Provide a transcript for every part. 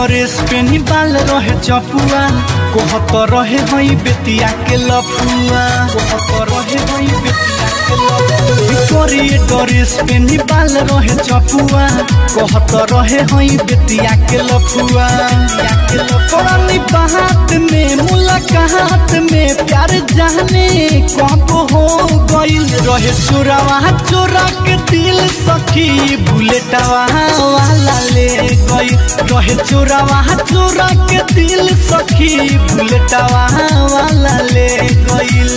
dress पेनी बाल रहे चपुआ कहत रहे हई बेतिया के लफुआ कहत रहे हई बेतिया के लफुआ करिए ड्रेस पेनी बाल रहे चपुआ कहत रहे हई बेतिया के लफुआ पड़नी बात में मुलाकात में प्यार जाने कब हो गइल रहे चोरावा चोरा के दिल सखी बुलेटवा वाला ले गई रहे चोरावा चोरा के दिल सखी बुलेटवा वाला ले गइल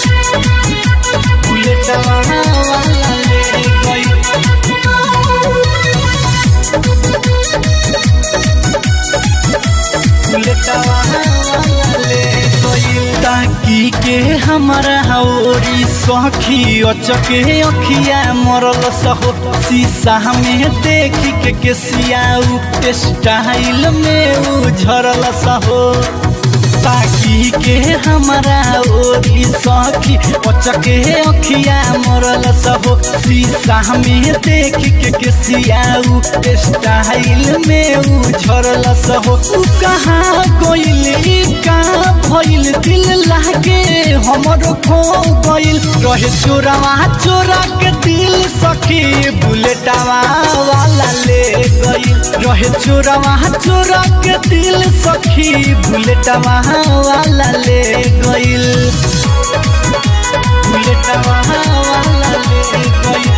बुलेटवा वाला ले गई ताकि के हमारा ओरी सखी अचके अखिया मरल सहो शीशा में देख के केसिया स्टाइल में उझरल सहो ताकि के हमारा ओरी सखी अचके अखिया मरल सहो शीशा में देख के केसिया स्टाइल में उझरल सहो कहाँ गइल कहाँ भइल दिल लागे हमरो खो गइल रहे चोरावा चोरा के दिल सखी बुलेटवा वाला ले गइल रहे चोरावा चोरा के दिल सखी बुलेटवा वाला ले गइल बुलेटवा वाला ले गइल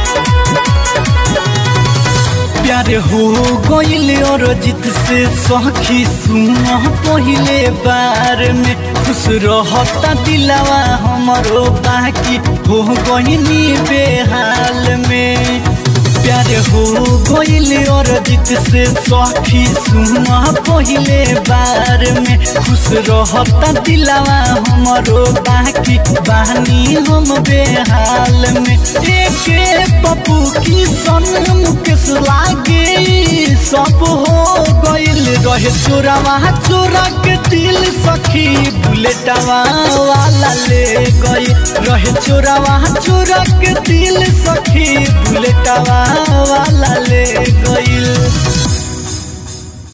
प्यार हो गइल और जित से सखी सुन पहिले बार में खुश रहता दिलावा हमरो बाकी हो गइनी बेहाल में प्यार हो गइल और जित से सखी सुन पहिले बार में खुश रहता दिलावा हमरो बाकी बानी हम बेहाल में एक पप्पू की सन मुकेश लागे सब हो गइल रहे चोरावा चोरा के दिल सखी बुलेटवा वाला ले गई रहे चोरावा चोरा के दिल सखी बुलेटवा वाला ले गइल